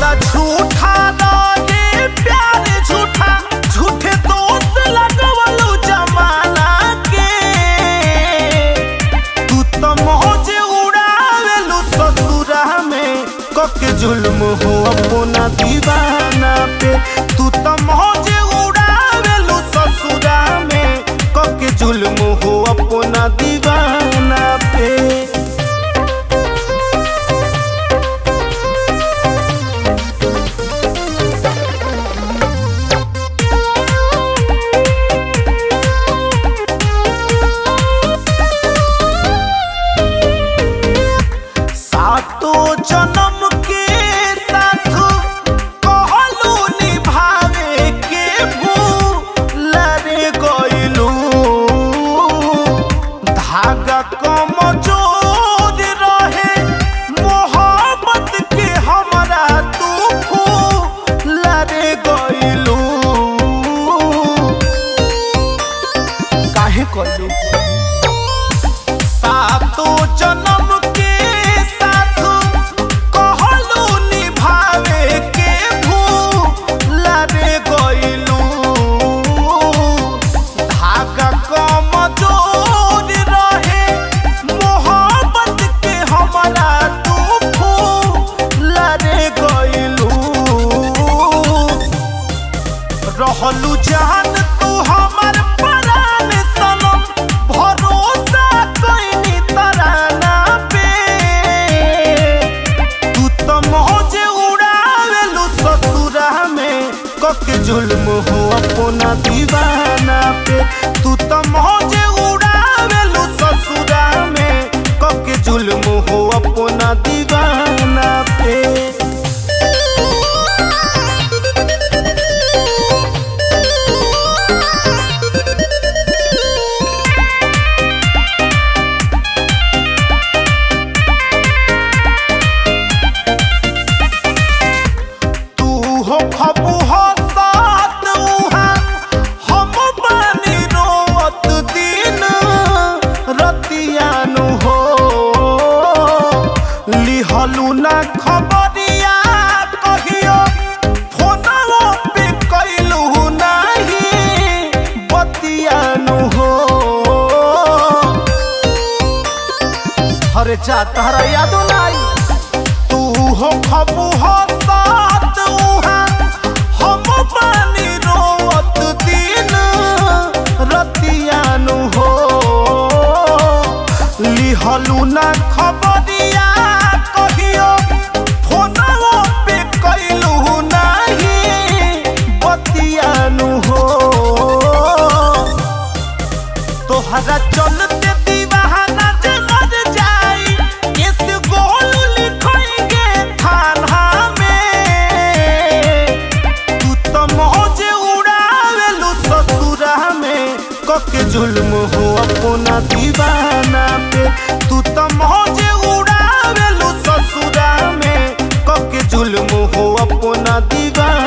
तोरा झूठा रहे प्यार झूठा झूठे दोस्त लगवलू जमाना के तू तो मौज उड़ावेलू ससुरा में कके जुल्म हो अपना दीवाना पे तू तो मौज उड़ावेलू ससुरा में कके जुल्म हो अपना दीवाना पे सातो जन्म के साथ कहलू निभावे के भूल रे गइलू धागा कमजोर रहे मोहब्बत के हमरा तू फूल रे गइलू काहे कइलू सातो जन्म के साथ कहलू निभावे के भूल रे गइलू धागा कमजोर रहे मोहब्बत के हमरा तू फूल रे गइलू रहलू जान तू हमर परान सनम भरोसा कइनी तराना पे तू तो मौज उड़ावेलू ससुरा में कके जुल्म हो अपना दीवाना पे तू तो मौज उड़ावेलू ससुरा में कके जुल्म हो अपना दीवाना पे तू हो खबू हो साथ उहा हम बानी रोवत दिन रतियानु हो लिहलू ना खबरिया कहियो फोनवो पे कैलू नाही बतियानु हो अरे जा तहरा यादो नाही तू हो खबू हो साथ उहा हम पानी रोवत दिन रतियानु हो लिहलू ना खबरिया कहियो फोनवो पे कैलू नाही बतियानु हो तोहरा चलते दीवाना जे मर जाई इस गोल लिखेंगे थाना में तू तो मौज उड़ावेलू ससुरा में कके जुल्म हो अपना दीवाना पे तू तो मौज उड़ावेलू ससुरा में कके जुल्म हो अपना दीवाना